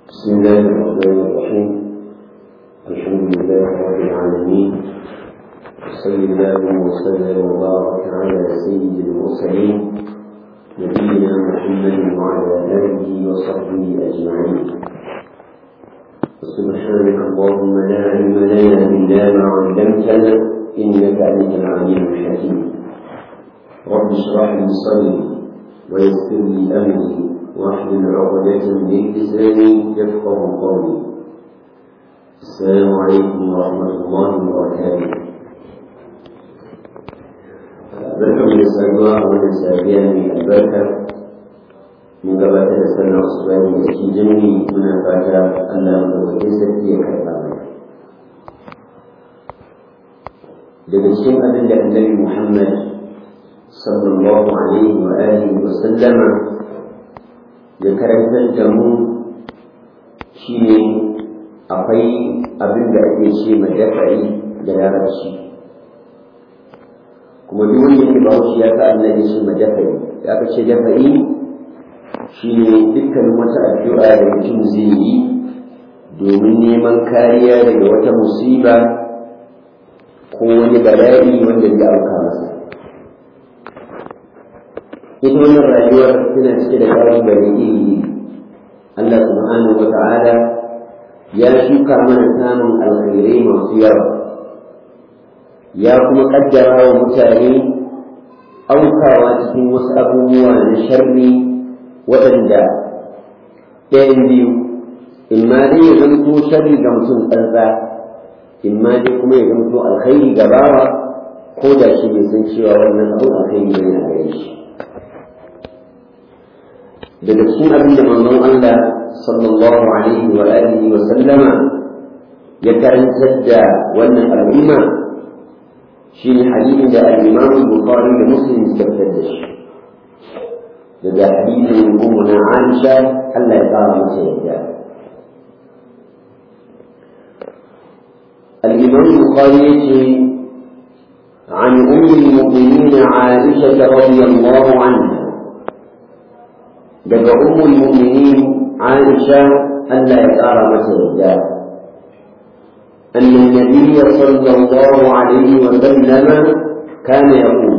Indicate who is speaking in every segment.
Speaker 1: بسم الله الرحمن الرحيم الحمد لله رب العالمين صلى الله وسلم وبارك على سيد المرسلين نبينا محمد وعلى اله وصحبه اجمعين سبحانك اللهم لا علم لنا الا ما علمتنا انك انت العليم الحكيم رب اشرح لي صدري ويسر لي امري واحلل عقدة من لساني يفقه قولي السلام عليكم ورحمة الله وبركاته barkan da saduwa a wannan safiya mai albarka mun gabatar da sallar asubahi da cikin jami'i muna fata Allah madaukakin sarki ya karɓa mana daga cikin abin da annabi Muhammad sallallahu alaihi wa alihi wa sallama ya karantar da mu shi ne akwai abin da ake ce ma dafa'i da larabci kuma duk wanda ke ba shi ya sa annabi shi ma dafa'i da aka ce dafa'i shi ne dukkan wata addu'a da mutum zai yi domin neman kariya daga wata musiba ko wani bala'i wanda zai auka masa ita wannan rayuwar tana cike da kalubale iri Allah subhanahu wa ta'ala ya shuka mana samun alkhairai masu yawa ya kuma kaddara wa mutane aukawa cikin wasu abubuwa na sharri waɗanda ɗayan biyu in ma dai ya zanto sharri ga mutum tsantsa in ma dai kuma ya zanto alkhairi ga bawa ko da shi bai san cewa wannan abin alkhairi ne a gare shi daga cikin abin da manzon Allah sallallahu alaihi wa alihi wa sallama ya karantar da wannan al'umma shine hadisin da al-Imam Bukhari da Muslim suka fitar da shi daga hadisin ummuna Aisha Allah ya kara mata yadda الإمام البخاري عن أم المؤمنين عائشة رضي الله عنها daga ummul mu'minin Aisha Allah ya ƙara mata yadda أن النبي صلى الله عليه وسلم كان يقول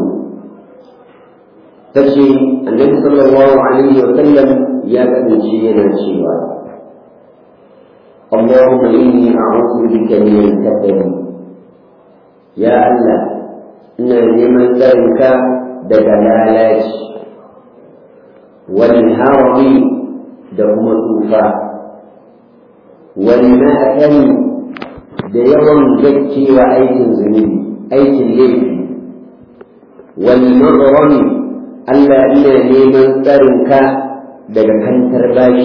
Speaker 1: تشي النبي صلى الله عليه وسلم يا شيئا شيئا اللهم إني أعوذ بك من الكسل يا الله إن لمن ذلك دجلالات والهرم دهم توفا والمأثم ديوم زكي وأيت زميلي أيت الليل والمغرم ألا إنا لمن ترك دجحن ترباش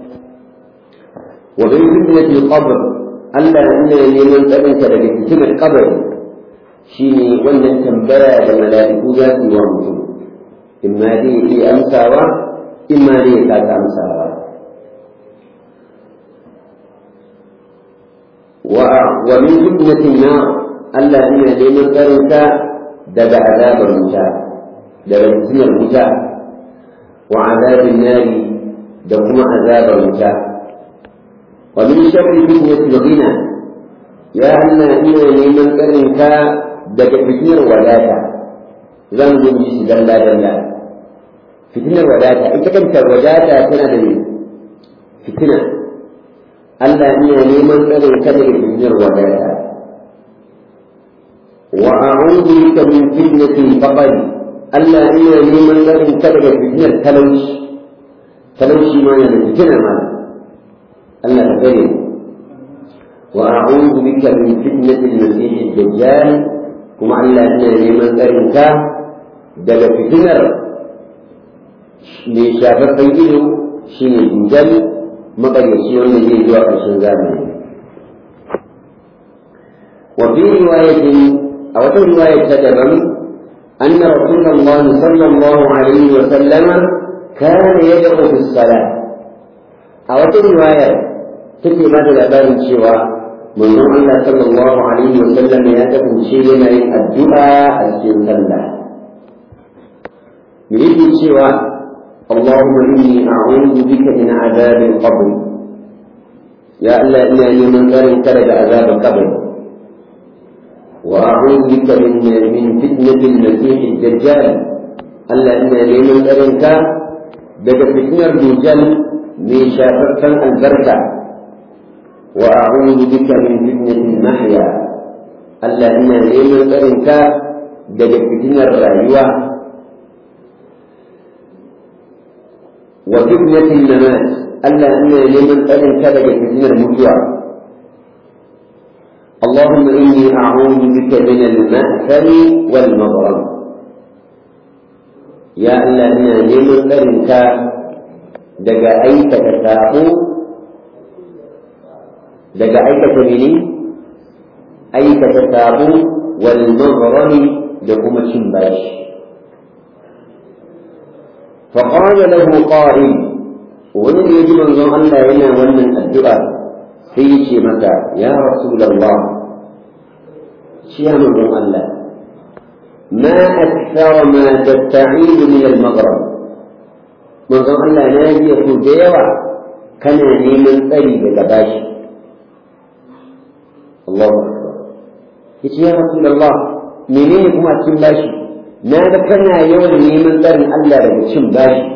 Speaker 1: ومن فتنة القبر ألا إنا لمن ترك دجحن القبر شيني wannan tambaya da mala'iku za su yi wa mutum in ma dai iya amsawa in ma dai ya kasa amsawa wa min fitnatin na Allah ina neman tsarinka daga azabar wuta daga fitnar wuta wa azabin nari da kuma azabar wuta wa min sharri fitnatil ghina ya Allah ina neman tsarinka daga fitnar wadata zan zo shi dalla dalla fitinar wadata ita kanta wadata tana da fitina Allah iya neman tsarin ka daga fitinar wadata wa a'udhu bika min fitnatil faqr Allah iya neman tsarin ka daga fitinar talauci talauci ma yana da fitina ma Allah ta kare wa a'udhu bika min fitnatil masih ad-dajjal kuma Allah iya neman tsarin ka daga fitinar mai shafaffen ido shi ne dujal maƙaryaci wanda zai zuwa ƙarshen zamani wa fi riwayatin a wata riwayar ta daban أن رسول الله صلى الله عليه وسلم كان يدعو في الصلاة أو رواية تكي ماذا الأبان شوى من الله صلى الله عليه وسلم يأتكم شيء من الدعاء السنة يريد شوى اللهم إني أعوذ بك من عذاب القبر ya Allah ina neman tsarin ka daga azabar kabari wa a'udhu bika min min fitnatil masih ad-dajjal Allah ina neman tsarin ka daga fitnar dujjal mai shafaffen albarka wa a'udhu bika min fitnatil mahya Allah ina neman tsarin ka daga fitnar rayuwa wa fitnatil mamat Allah ina neman tsarin ka daga fitnar mutuwa اللهم إني أعوذ بك من المأثم والمغرم يا الله إنا نيمن ترنك دقا أيك تساقو دقا أيك تميني أيك تساقو والمغرم لكم الشمباش فقال له قائل ومن يجب أن الله هنا ومن الدعاء في متى يا رسول الله شيئا من الله ما أكثر ما تستعيد من المغرب من الله ناجي يقول ديوة كان نيمن طريق لباشي الله أكبر يا رسول الله menene kuma cin bashi na ga kana yawan neman tsarin Allah daga cin bashi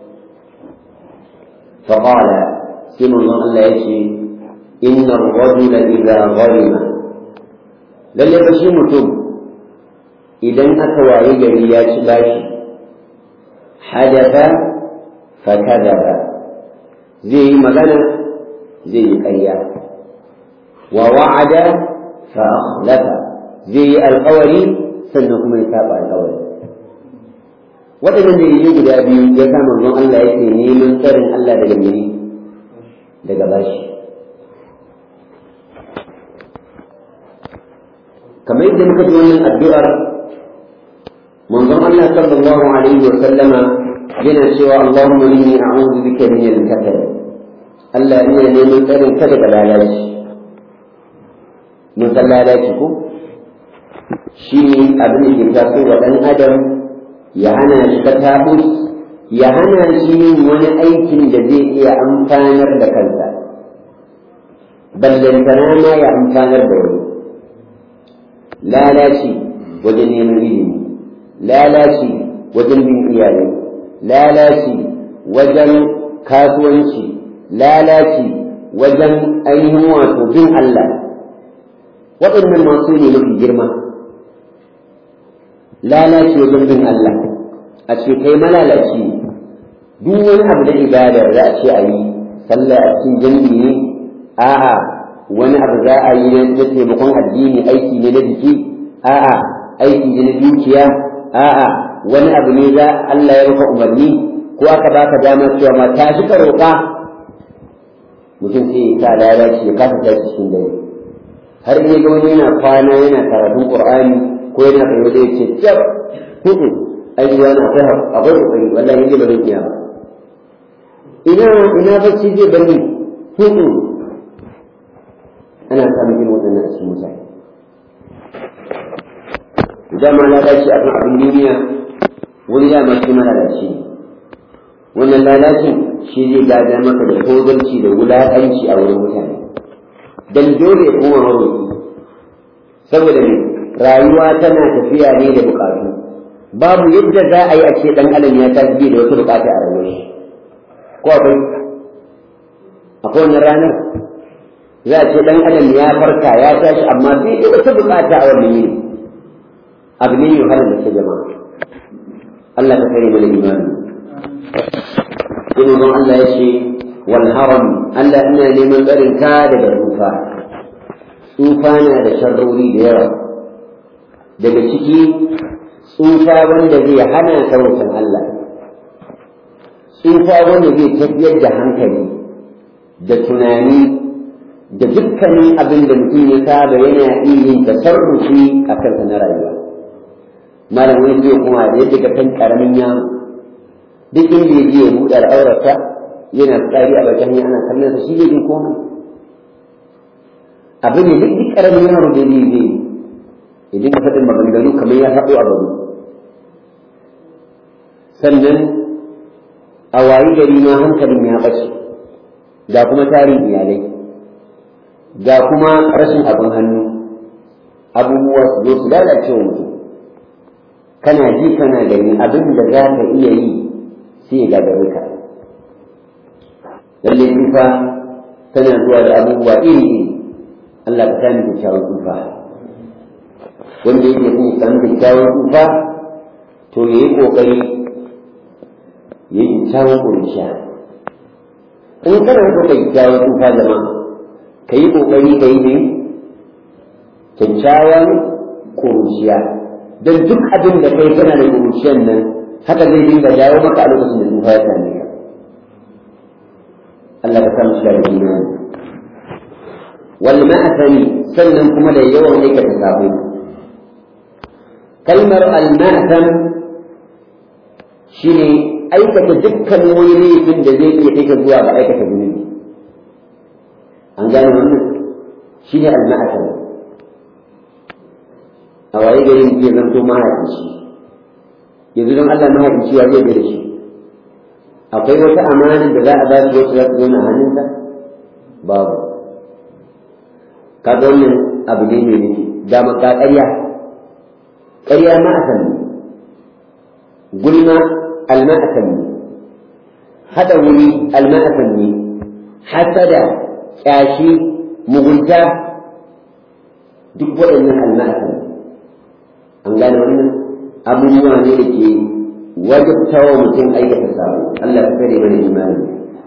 Speaker 1: فقال سيما الله الله يشي إن الرجل إذا ظلم لن يبشي متوب إذا أكوى يجري باشي حدث فكذب زي مغنى زي قرية ووعد فأخلف زي القول سنكم يتابع القول waɗannan dalilai guda biyu ya sa manzon Allah yake neman tsarin Allah daga mene daga bashi kamar yadda muka ji wannan addu'ar manzon Allah sallallahu alaihi wa sallama yana cewa Allahumma inni a'udhu bika min al-kasal Allah ina neman tsarin ka daga lalaci mun san lalaci ko shi ne abin da ke taso wa ɗan adam ya hana shi katabus ya hana shi yin wani aikin da zai iya amfanar da kansa ballantana ma ya amfanar da wani lalaci wajen neman ilimi lalaci wajen bin iyalai lalaci wajen kasuwanci lalaci wajen ainihin wato bin Allah waɗannan masu ne mafi girma lalaci wajen bin Allah a ce kai malalaci duk wani abu da ibadar za a ce a yi sallah a cikin jami'i ne a'a wani abu za a yi na taimakon addini aiki ne na jiki a'a aiki ne na dukiya a'a wani abu ne za Allah ya maka umarni ko aka baka dama cewa ma ta shi ka roƙa mutum sai ya sa lalaci ya kasa tashi cikin dare har in ga wani yana kwana yana karatun Qur'ani ko yana kai wanda ya ce tsab hudu ai wani akwai akwai kokari wallahi yake ba zai iya ba ina ina bacci zai bari hudu ana samun irin waɗannan a cikin mutane dama lalaci akan abin duniya wani dama shi malalaci wannan lalacin shi zai gada maka da tozarci da wulaƙanci a wurin mutane dan dole ya koma maroki saboda ne rayuwa tana tafiya ne da bukatu babu yadda za a yi a ce dan adam ya tafi da wata bukata a rayuwar shi ko akwai akwai wannan ranar za a ce dan adam ya farka ya tashi amma sai da wata bukata a wannan yini abu ne mai wahalar da ke jama'a Allah ka kare mana imani sai manzon Allah ya ce wal haram Allah ina neman tsarin ka daga tsufa tsufa na da sharrori da yawa daga ciki tsufa wanda zai hana sarautar Allah tsufa wanda zai tafiyar da hankali da tunani da dukkanin abin da mutum ya saba yana iya yin tasarrufi a kansa na rayuwa malam wani zai kuma da yadda ka kan karamin yaro duk inda ya je ya buɗe al'aurarsa yana tsari a bakin ana kallon sa shi bai jin komai abin ne duk duk karamin yaro da zai zai idan ka faɗin maganganu kamar ya haɗu a babu sannan a wayi gari ma hankalin ya ɓace ga kuma tarin iyalai ga kuma rashin abin hannu abubuwa su zo su lalace wa mutum kana ji kana gani abin da za ka iya yi sai ya gagare ka lalle tufa tana zuwa da abubuwa iri iri Allah ka sani kyakkyawan tufa wanda yake son ya samu kyakkyawan tufa to ya yi ƙoƙari ya yi kyakkyawan ƙunsha in kana so ka kyakkyawan tufa jama'a ka yi ƙoƙari ka yi ne kyakkyawan ƙunshiya don duk abin da kai kana da ƙunshiyan nan haka zai dinga dawo maka a lokacin da tufa ya same ka Allah ka samu shiga da imani wal ma'asani sannan kuma da yawan aikata sabo kalmar al ma'asam shine aikata dukkan wani laifin da zai iya kai ka zuwa ga aikata zunubi an gane wannan shine al ma'asam a waye gari ya zanto mahaifinci yanzu don Allah mahaifinci ya zai da shi akwai wata amana da za a ba shi wacce za ta zauna a hannunsa babu kaga wannan abu ne mai nufi da maka ƙarya ƙarya ma a sanni gulma alma a sanni haɗa wuri alma a sanni hasada ƙyashi mugunta duk waɗannan alma a sanni an gane wannan abubuwa ne da ke wajabtawa mutum aikata sabo Allah ka kare mana imani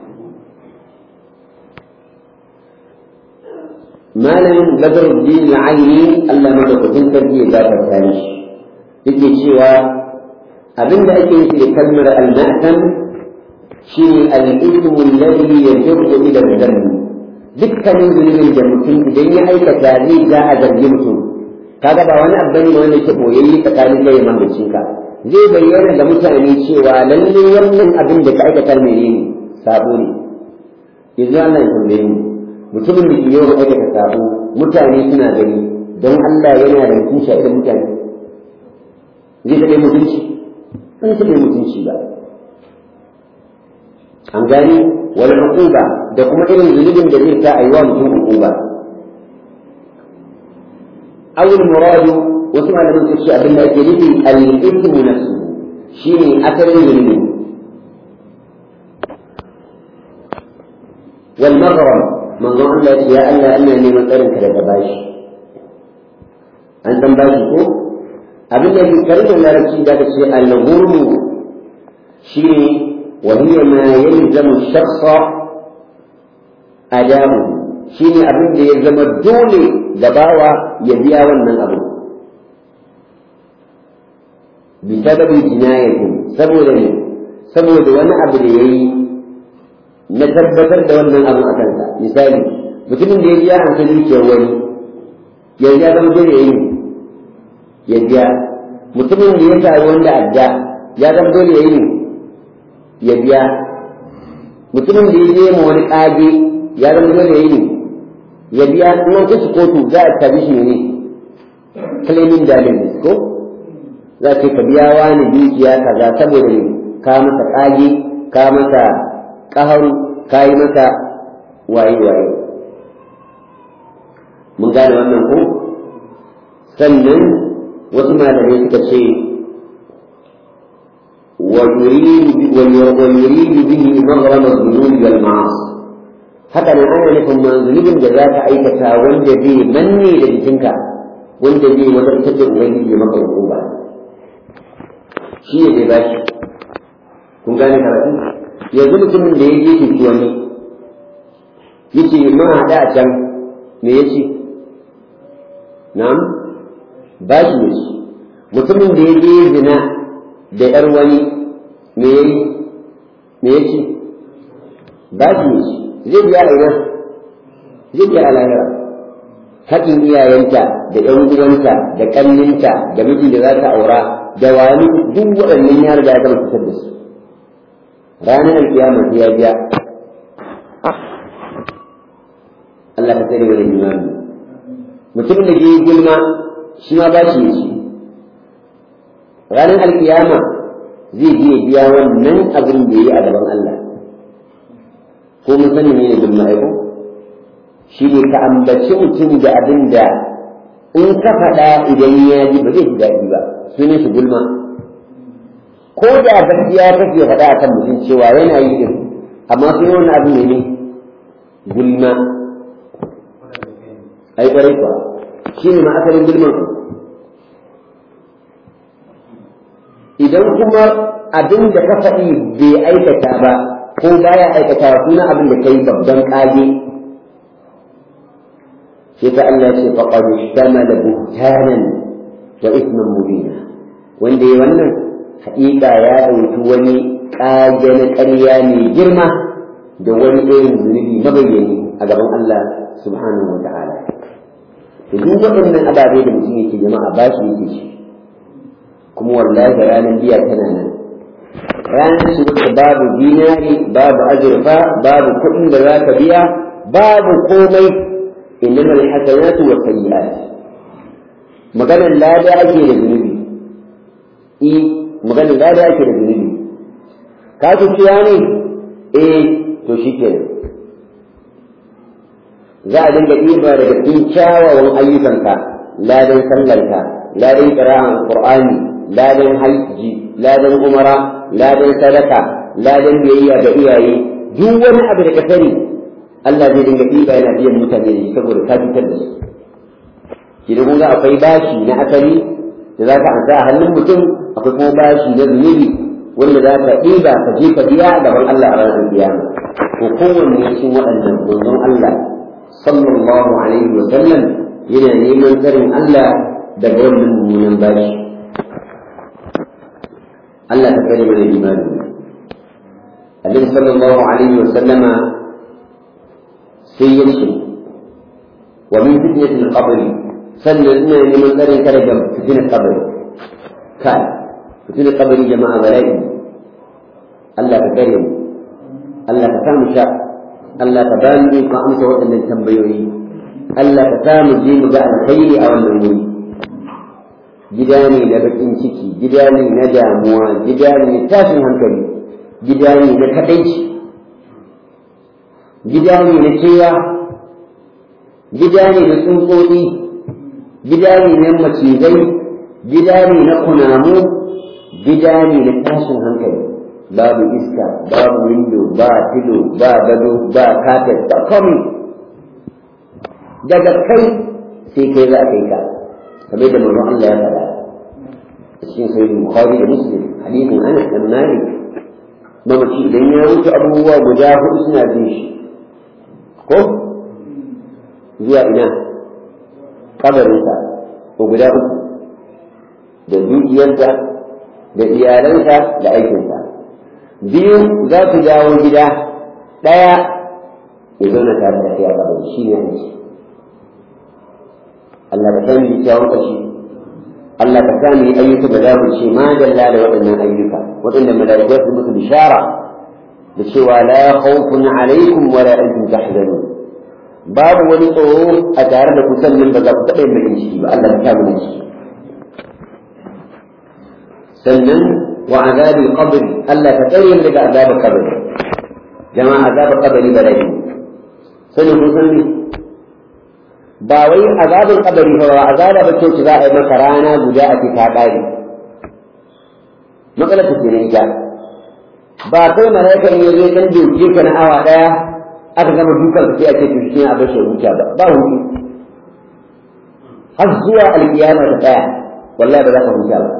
Speaker 1: malamin badruddin al-aini Allah madaukakin sarki ya gafarta mishi yake cewa abinda ake yi da kalmar al-ma'tam shine al-ithmu alladhi yajibu ila al-dhanb dukkanin zunubin da mutum idan ya aikata zai ga a zargi mutum kaga ba wani abu ne wanda ke boyayye tsakanin kai da mambacinka zai bayyana ga mutane cewa lalle wannan abin da ka aikata menene sabo ne yanzu Allah ya tambaye mu mutumin da ke yawan aikata sabo mutane suna gani don Allah yana da mutunci a idan mutane zai taɓa mutunci ba zai taɓa mutunci ba an gani wani hukuba da kuma irin zunubin da zai sa a yi wa mutum hukuba awul muradu wasu malaman su ce abin da ake nufi al-ithmu nafsu shine asalin zunubi wal maghram manzon Allah ya Allah ina neman tsarin ka daga bashi an san bashi ko abin da ke karin larabci da ka ce al-ghurmu shine wa hiya ma yalzamu shakhsa adamu shine abin da ya zama dole da bawa ya biya wannan abu بسبب جنايته saboda ne saboda wani abu da ya yi na tabbatar da wannan abu a kansa misali mutumin da ya biya an san dukiyar wani yanzu ya zama dole ya yi ya biya mutumin da ya sami wanda adda ya zama dole ya yi ya biya mutumin da ya je ma wani ƙage ya zama dole ya yi ya biya in an kashi kotu za a tabi shi ne claiming damages ko za ce ka biya wani dukiya kaza saboda ne ka masa ƙage ka masa ƙaharu ka yi masa waye waye mun gane wannan ko sannan wasu malamai suka ce ويريد به مغرم الذنوب والمعاصي haka nan ana nufin manzulubin da za ka aikata wanda zai manne da jikinka wanda zai wadatar da ubangiji maka hukuma shi ne zai bashi kun gane karatu yanzu mutumin da ya je ke ci wani yace mun haɗa a can me yace na'am bashi ne shi mutumin da ya je zina da ‘yar wani me ya yi me ya ce ba shi ne shi zai biya a ina zai biya a lahira haƙin iyayenta da ‘yan uwanta da ƙanninta da mijin da za ta aura da wani duk waɗannan ya riga ya gama fitar da su ranar alkiyama sai ya biya Allah ka tsare wani imani mutumin da ke yi gulma shi ma ba shi ne shi ranar alkiyama zai je biya wannan abin da ya yi a gaban Allah ko mun sani ne bin ma'aiko shi ne ka ambaci mutum da abin da in ka faɗa idan ya ji ba zai ji daɗi ba sunan shi gulma ko da gaskiya kake faɗa akan mutum cewa yana yi din amma sun yi wani abu ne ne gulma ai ƙwarai kuwa shi ne ma asalin gulman ku idan kuma abin da ka faɗi bai aikata ba ko baya aikata suna abin da kai babban ƙage sai ta Allah ce faqad ihtamala buhtanan wa ithman mubina wanda ya wannan haƙiƙa ya ɗauki wani ƙage na ƙarya mai girma da wani irin zunubi mabayyani a gaban Allah subhanahu wa ta'ala to duk waɗannan ababe da mutum yake jama'a ba shi yake shi kuma wallahi ranar biya tana nan ranar shi wacce babu dinari babu azurfa babu kuɗin da za ka biya babu komai innama alhasanatu wa sayyi'at maganar lada ake da zunubi i maganar lada ake da zunubi ka ci ciya ne eh to shikenan za a dinga ɗiba daga cikin kyawawan ayyukanka ladan sallarka ladan ƙira'an qur'ani ladan hajji ladan umara ladan sadaka ladan biyayya ga iyaye duk wani abu da ka sani Allah zai dinga ɗiba yana biyan mutane da shi saboda ka fitar da su idan kun ga akwai bashi na asali da za ka ansa a hannun mutum akwai kuma bashi na zunubi wanda za ka ɗiba ka je ka biya gaban Allah a ranar kiyama to kowanne cikin waɗannan manzon Allah sallallahu alaihi wa sallam yana neman tsarin Allah daga wannan mummunan bashi Allah ta kare mana imani Annabi sallallahu alaihi wa sallama sai ya ce wa min fitnatil qabr sannan ina neman tsarin ka daga fitnatil qabr kai fitnatil qabr jama'a bala'i Allah ka kare mu Allah ka samu sha Allah ka bani ko amsa waɗannan tambayoyi Allah ka samu je mu ga alkhairi a wannan wuri gida ne na bakin ciki gida ne na damuwa gida ne na tashin hankali gida ne na kadaici gida ne na kewa gida ne na tsuntsotsi gida ne na macizai gida ne na kunamu gida ne na tashin hankali babu iska babu windo ba filo ba gado ba kafet ba komai daga kai sai kai za a kai ka kamar da manzon Allah ya faɗa a cikin sahih Bukhari da Muslim hadithin Anas bin Malik mamaci idan ya wuce abubuwa guda hudu suna bin shi ko zuwa ina kabarinsa ko guda uku da dukiyarsa da iyalansa da aikinsa biyu za su dawo gida ɗaya ya zauna tare da kai a kabari shi ne aiki Allah ka sani kyawun ƙashi Allah ka sani ayyuka da za mu ce ma dalla da waɗannan ayyuka waɗanda mala'ikai su musu bishara da cewa la khawfun alaikum wa la antum tahzanun babu wani tsoro a tare da ku sannan ba za ku taɓa yin bakin ciki ba Allah ka mu ciki sannan wa azabil qabr Allah ka tsare mu daga azabil qabr jama'a azabil qabri bala'i sanin kun san ne ba wai azabin kabari ba azaba ba ce za a yi maka rana guda a fita ƙari matsalar ta kenan ita ba kai malaika in yazo dan doke ka na awa daya aka gama dukan sai a ce to shi a bashi huta ba ba hutu har zuwa alkiyama ta tsaya wallahi ba za ka huta ba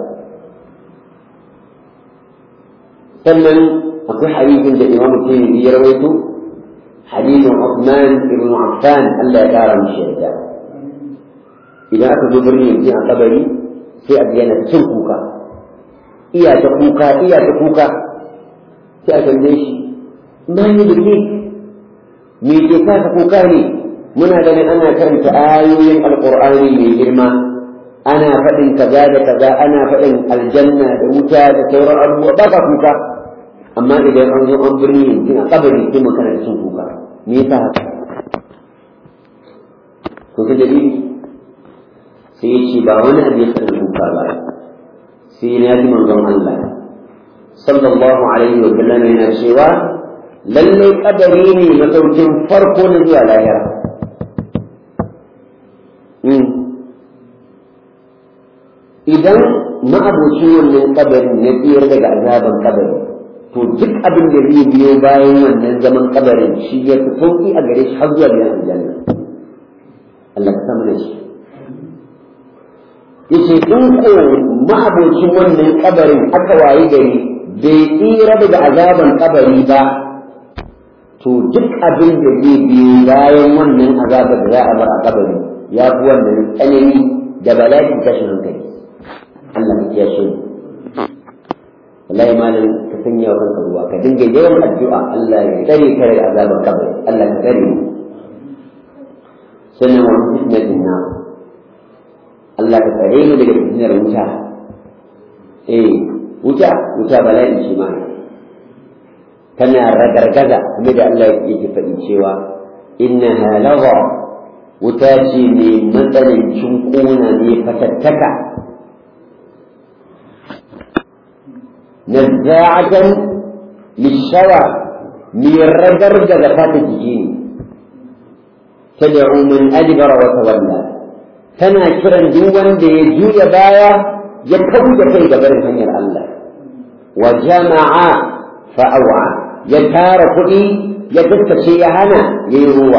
Speaker 1: sannan akwai hadisin da imamu tirmidhi ya rawaito حديث عثمان بن عفان ألا يرى من الشهداء إذا أخذوا برني في قبري في أديانة تنكوكا إيا تكوكا إيا تكوكا في أتنبيش ما يدريك ميتيكا تكوكا لي muna ganin ana karanta ayoyin alkur'ani mai girma ana faɗin kaza da kaza ana faɗin aljanna da wuta da sauran abubuwa ba ka kuka amma idan an zo an birni yanzu a kabari sai magana da sun kuka me yasa haka ko ga dalili sai ya ce ba wani abu ya san kuka ba sai na ji manzon Allah sallallahu alaihi wa sallam yana cewa lallai kabari ne masaukin farko na zuwa lahira idan ma'abocin wannan kabarin ya tsira daga azaban kabari to duk abin da zai biyo bayan wannan zaman kabarin shi ya fi sauki a gare shi har zuwa biyan aljanna Allah ka samu da shi yace in ko ma'abocin wannan kabarin aka wayi gari bai tsira daga azaban kabari ba to duk abin da zai biyo bayan wannan azabar da za a bar a kabari ya fi wannan tsanani da bala'in tashin hankali Allah ka kiyashe mu wallahi malam ka sanya wa kanka ruwa ka dinga yawan addu'a Allah ya tsare ka daga azabar kabari Allah ka tsare mu sannan wa fitnatin na Allah ka tsare mu daga fitnar wuta eh wuta wuta bala'i shi ma tana ragargaza kuma da Allah yake faɗi cewa innaha lawa wuta ce mai matsanancin ƙona ne fatattaka nazza'atan lishawa mai ragargaza fata jiki ne tad'u man adbara wa tawalla tana kiran duk wanda ya juya baya ya kauda kai ga barin hanyar Allah wa jama'a fa'awa ya tara kuɗi ya tattace ya hana ya yi ruwa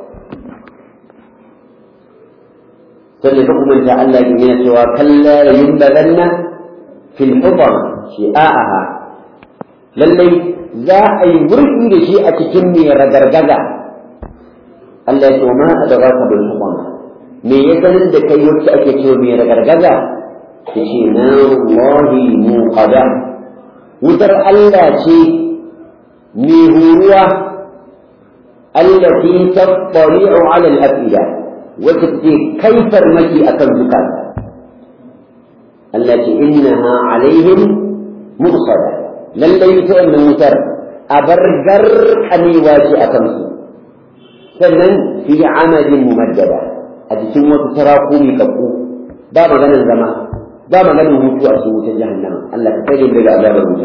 Speaker 1: sannan ta kuma ta Allah yana cewa kalla da yin bazanna fil hufar shi'a'aha lallai za a yi wurfi da shi a cikin mai ragargaza Allah ya ce ma a da ka bil hufar me ya sanin da kai wacce ake cewa mai ragargaza ta ce na wahi muqada wutar Allah ce mai huruwa allati tattari'u 'ala al-afida wacce ke kai farmaki akan zukata Allah ce innaha 'alaihim mursada lallai ta wannan wutar a bar garkamewa ce a kansu sannan fi amadin mumaddada a cikin wasu saraku mai kakku ba maganin zama ba maganin hutu a cikin wutar jahannama Allah ka tsare daga azabar wuta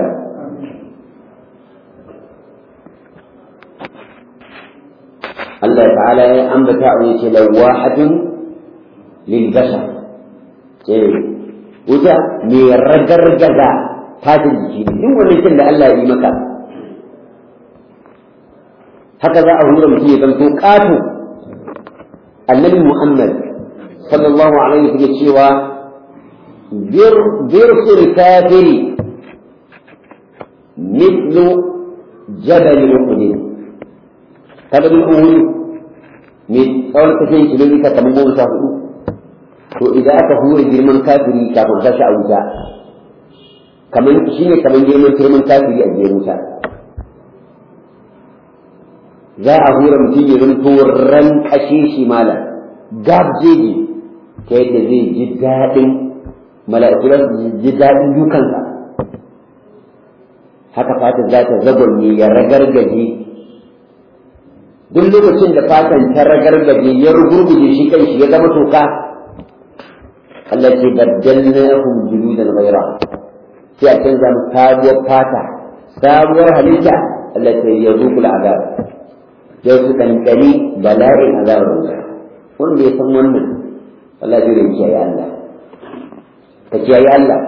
Speaker 1: Allah ta'ala ya ambata a yace lawahatun lil bashar eh wuta me ragargaza fatin jiki duk wani kin da Allah ya yi maka haka za a hura mutum ya zanto ƙato annabi Muhammad sallallahu alaihi wa cewa birsul kafiri mithlu jabal uhud kada bin uhud mai tsawon tafiyan kilomita kamar goma sha hudu to idan aka hura girman kafiri kafin sashi a wuta kamar shi ne kamar girman girman kafiri a jiya wuta za a hura mutum ya zanto ran kashe shi mala gabjeji ta yadda zai ji daɗin mala'iku za su ji daɗin dukansa haka fata za ta zagonye ya ragargaje duk lokacin da fatan ta ragargaje ya rugurguje shi kan shi ya zama toka Allah ce baddalnahum juludan ghayra sai a canza mu sabuwar fata sabuwar halitta Allah ce ya zuku azab ya su kankani bala'in azabar wuta wanda ya san wannan Allah zai rinci ya Allah ka kiyaye Allah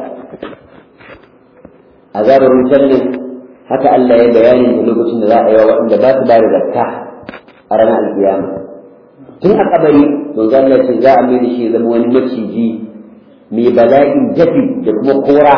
Speaker 1: azabar wutar nan haka Allah ya bayanin da lokacin da za a yi wa waɗanda ba su ba da zakka a ranar alkiyama tun a kabari manzo Allah ce za a mai da shi zama wani maciji mai bala'in dafi da kuma kora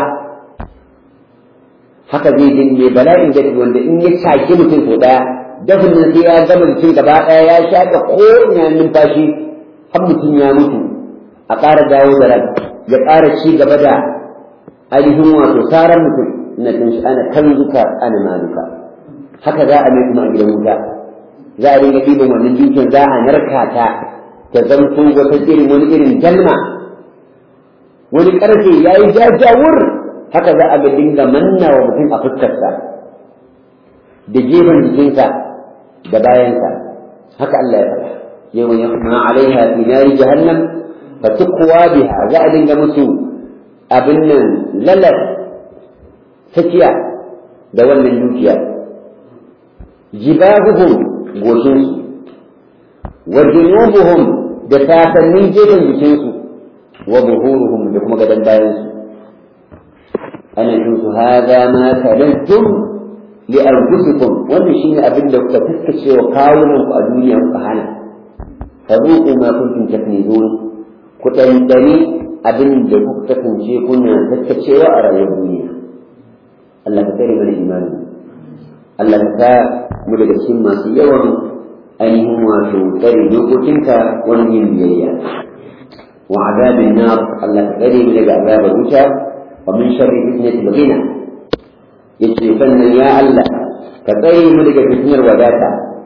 Speaker 1: haka zai din mai bala'in dafi wanda in ya shaki mutum sau daya dafin nan sai ya gama jikin gaba daya ya shaƙa ko ina numfashi har mutum ya mutu a ƙara dawo da ran ya ƙara ci gaba da ainihin wato saran mutum na tun ana kan zuka ana maluka haka za a mai kuma a gidan wuta za a dinga ɗiban wannan dukiyar za a narka ta ta zanto wata irin wani irin dalma wani ƙarfe ya yi jajawur haka za a ga dinga manna wa mutum a fuskarsa da gefen jikinsa da bayansa haka Allah ya faɗa yau ya kuma alaiha fi nari jahannam fa tuqwa biha za a dinga musu abin nan lalar tafiya da wannan dukiya jibahuhum goshinsu wa junubuhum da sasannin gefen jikinsu wa buhuruhum da kuma gadon bayansu ana yin su hada ma kalantum li anfusikum wannan shine abin da kuka fuskace wa kawunan ku a duniya ku hana fadhuqu ma kuntum taknizun ku dandani abin da kuka kasance kuna tattacewa a rayuwar duniya Allah ka tsare mana imani Allah ka sa mu daga cikin masu yawan ainihin wato tsare dokokinka wani yin biyayya wa azabin nar Allah ka tsare mu daga azabar wuta wa min sharri fitnatil ghina yace sannan ya Allah ka tsare mu daga fitnar wadata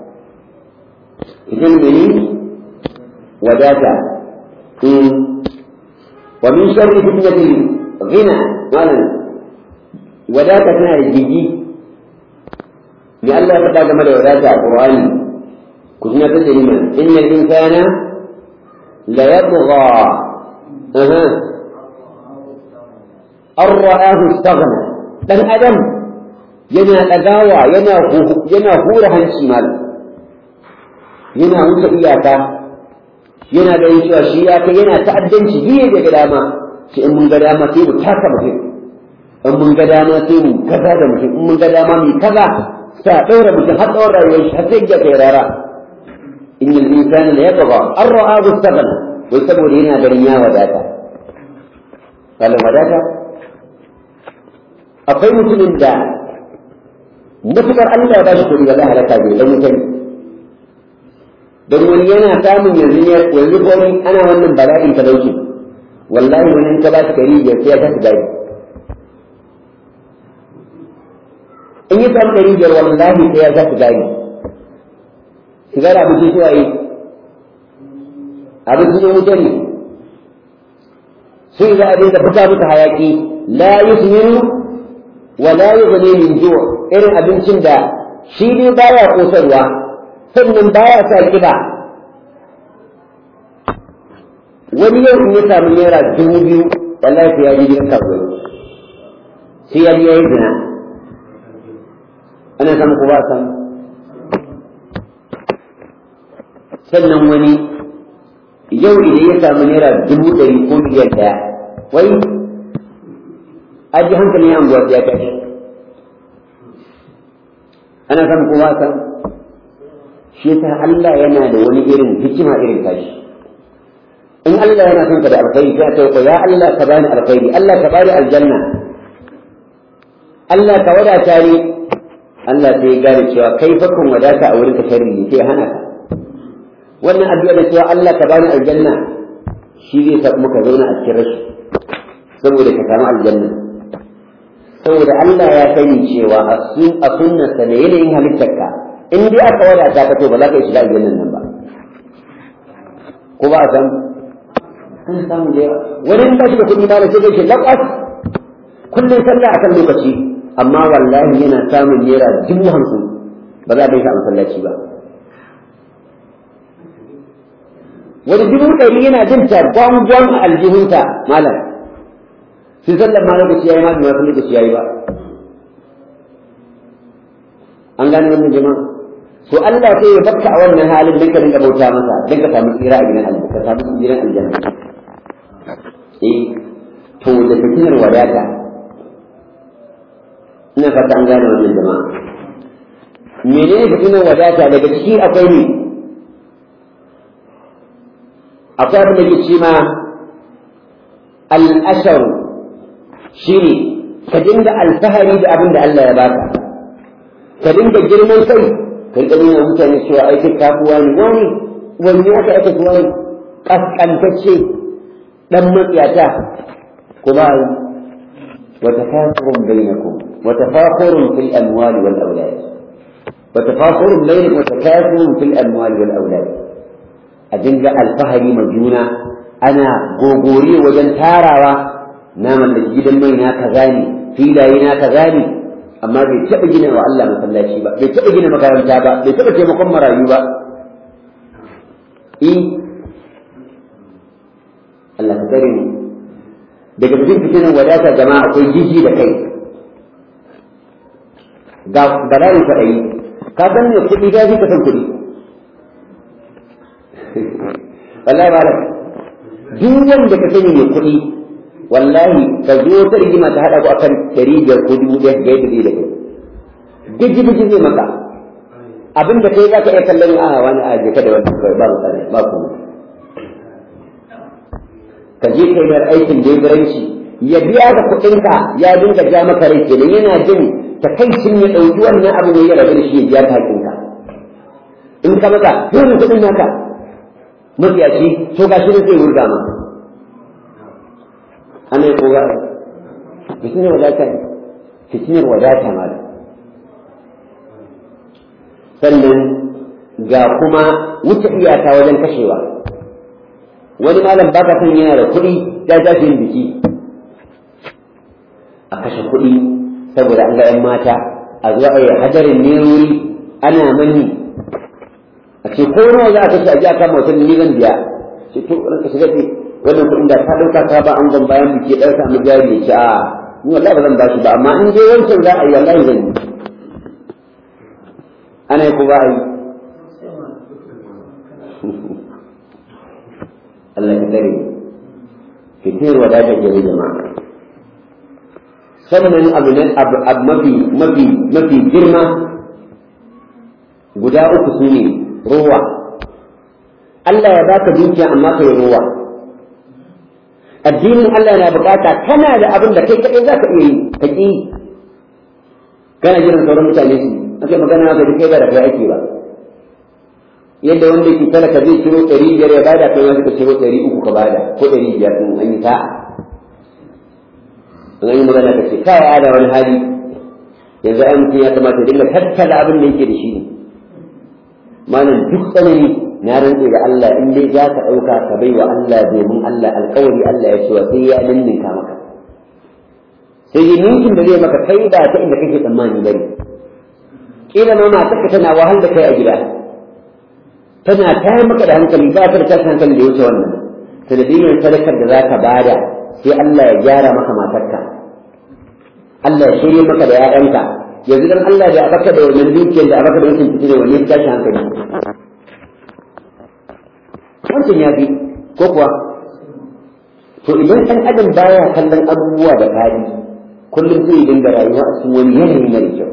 Speaker 1: idan mene wadata wa min sharri fitnatil ghina wannan wadata tana da jiji me Allah ya faɗa game da wadata a Qur'ani ku tuna ta dalilin inna al-insana la yatgha aha ar-ra'ahu istaghna dan adam yana dagawa yana yana hura hanci mal yana wuce iyaka yana da yin cewa shi ya kai yana ta'addanci biye da dama sai in mun ga dama sai mu taka mutum in mun ga dama sai mu kaza da mutum in mun ga dama mu kaza sa ɗaura mutum har tsawon rayuwar shi har sai ya kai rara in yi insani da ya gaba an ra'a gustagan wai saboda yana ganin ya wadata kalin wadata akwai mutumin da matukar Allah ya ba shi kuɗi ba za a halaka bai dan mutane don wani yana samun yanzu ya yanzu wani ana wannan bala'in talauci wallahi wani in ka ba shi kari ya sai ya kasa gari in yi samu ɗari biyar wallahi sai ya kasa gari sigara abinci suwa yi abinci ne wuta ne sai za a dinga fita muka hayaki la yusminu wa la yughni min ju' irin abincin da shi ne baya kosarwa sannan baya sa kiba wani yau in ya samu naira dubu biyu wallahi sai ya ji gidan kasuwa sai ya ji ya yi zina ana san ku ba san sannan wani yau idan ya samu naira dubu ɗari ko biyar ɗaya wai aji hankalin ya anguwa ya tashi ana san ku ba san shi yasa Allah yana da wani irin hikima irin tashi in Allah yana son ka da alkhairi sai ka ko ya Allah ka bani alkhairi Allah ka bani aljanna Allah ka wadata ni Allah sai ya gane cewa kai fakon wadata a wurin ka sharri ne sai hana ka wannan addu'a da cewa Allah ka bani aljanna shi zai sa muka zauna a cikin rashi saboda ka samu aljanna saboda Allah ya sani cewa a sunnarsa da yanayin halittarka in dai aka wadata ka to ba za ka shiga aljannan nan ba ko ba a san an samu da yawa wani ba shi da kuɗi ba da sai shi laƙwas kullum sallah akan lokaci amma wallahi yana samun naira dubu hamsin ba za a bai shi a masallaci ba wani dubu ɗari yana jin ta gwangwan a aljihunta malam sai sallar ma lokaci yayi ma bai ma lokaci yayi ba an gane wannan jama'a to Allah sai ya bakka a wannan halin dan ka dinga bauta masa dan ka samu tsira a gidan aljanna ka samu gidan aljanna eh to da fitinar wadata ina fata an gane wannan jama'a menene fitinar wadata daga ciki akwai ne akwai abin da ke ce ma al'ashar shi ne ka dinga alfahari da abin da Allah ya baka ka dinga girman kai ka riƙa nuna mutane cewa ai kai kafuwa ne wani wani ya ka aka kuwa ne kaskantacce dan matsiyata ko ba wa tafakurun bainakum wa tafakurun fil amwali wal awlad wa tafakurun bainakum wa takasurun fil amwali wal awlad a dinga alfahari ma juna ana gogori wajen tarawa na mallaki gidan mai na kaza ne filaye na kaza ne amma bai taɓa gina wa Allah masallaci ba bai taɓa gina makaranta ba bai taɓa taimakon marayu ba eh Allah ka tsare mu daga cikin fitinan wadata jama'a akwai jiji da kai ga bala'in kwaɗayi ka san ne kuɗi ga ka san kuɗi wallahi ba duk wanda ka sani mai kuɗi wallahi ka zo ta rigima ta haɗa ku akan ɗari biyar ko dubu ɗaya ga yadda zai da kai biji biji zai maka abin da kai za ka iya kallon a wani a je ka da wani kawai ba mutane ba kuma ka je kai da aikin leburanci ya biya da kuɗinka ya dinga ja maka rai kenan yana jin takaicin ya ɗauki wannan abu ne ya rabu da shi ya biya ta hakinka in ka maka dole kuɗin naka mafiyaci to ga shi ne zai wurga ma ana yi koga fitinar wadata ne fitinar wadata ma da sannan ga kuma wuce iyaka wajen kashewa wani malam baka san yana da kuɗi ya tashi yin biki a kashe kuɗi saboda an ga 'yan mata a zuwa a yi hadarin nerori ana mani a ce ko nawa za a kashe a ji a kama wata ni zan biya ce to ranka shiga ce wannan kuɗin da ka ɗauka ka ba an gwan bayan biki ɗauka mu jari ya ce a ni wallahi ba zan ba shi ba amma in dai wancan za a yi wallahi zan yi ana yi ko ba a yi Allah ka tsare fitir wadata ke da jama'a sannan abu ne abu mafi mafi mafi girma guda uku su ne ruwa Allah ya baka dukiya amma kai ruwa addinin Allah na bukata kana da abin da kai kadai zaka iya yi ka ki kana jiran sauran mutane su ake magana ga kai ba da kai ake ba yadda wanda ke talaka zai ciro ɗari biyar ya bada kai wanda ka ciro ɗari uku ka bada ko ɗari biyar ɗin an yi sa'a in an yi magana ka ce kai ada wani hali yanzu ai mutum ya kamata ya dinga tattala abin da yake da shi ne malam duk tsanani na rantse da Allah in dai za ka ɗauka ka bai wa Allah domin Allah alƙawari Allah ya cewa sai ya ninninka maka sai yi ninkin da zai maka kai ba ta inda kake tsammani bane kila ma matarka tana wahal da kai a gida tana tayar maka da hankali ba ta da tashin hankali da ya wuce wannan sanadiyyar sadakar da za ka bada sai Allah ya gyara maka matarka Allah ya shirye maka da ‘ya'yanka yanzu dan Allah da abaka da wannan dukiyar da abaka da wancan fitina wanne ya tashi hankali wancan ya fi ko kuwa to idan ɗan adam baya kallon abubuwa da fadi kullum zai dinga rayuwa a cikin wani yanayi mara kyau